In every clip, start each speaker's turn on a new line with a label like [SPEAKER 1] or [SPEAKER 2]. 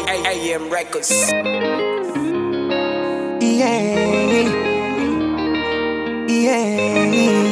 [SPEAKER 1] AM Records.
[SPEAKER 2] Yeah. Yeah.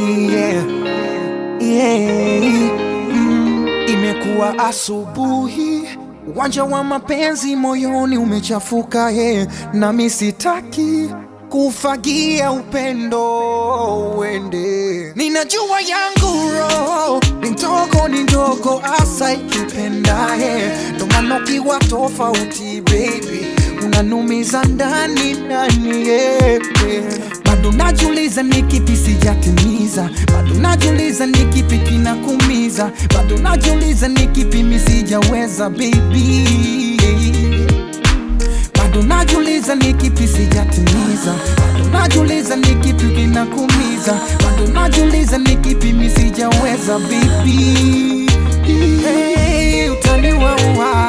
[SPEAKER 2] Yeah. Mm. Imekuwa asubuhi, uwanja wa mapenzi moyoni umechafuka ye, nami sitaki kufagia upendo uende. Ninajua yangu roho ni ndogo, ni ndogo asa ikipendaye, ndo maana ukiwa tofauti baby unanumiza ndani ndani yeah. Bado najiuliza ni kipi sijatimiza, bado najiuliza ni kipi kinakumiza, bado najiuliza ni kipi mi sijaweza baby bado najiuliza ni kipi sijatimiza, bado najiuliza ni kipi kinakumiza, bado najiuliza ni kipi mi sijaweza baby. Hey, utaniwaua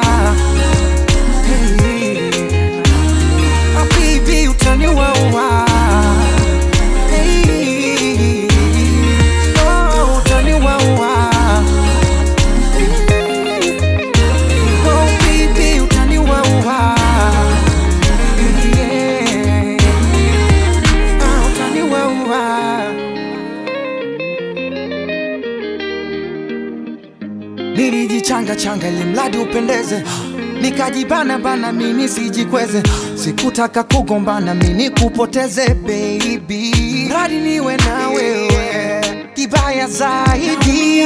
[SPEAKER 2] hey. Ah, baby, utaniwaua hey. Oh, utaniwaua Oh, baby, utaniwaua Yeah. Ah, utaniwaua Nilijichanga changa ili mradi upendeze, nikajibana bana mimi sijikweze, sikutaka kugombana mimi kupoteze baby, mradi niwe na wewe, kibaya zaidi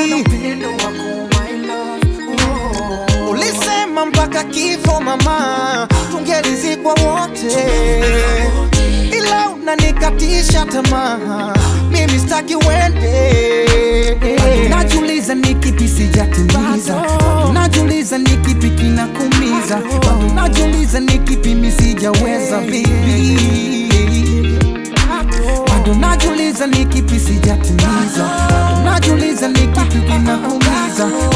[SPEAKER 2] ulisema mpaka kifo mama, tungelizikwa wote, ila unanikatisha tamaa, mimi sitaki uende. Bado Najiuliza ni kipi sijatimiza, Bado najiuliza ni kipi kinakumiza, Bado najiuliza ni kipi mi sijaweza baby bado najiuliza ni kipi sijatimiza, bado najiuliza ni kipi kinakumiza,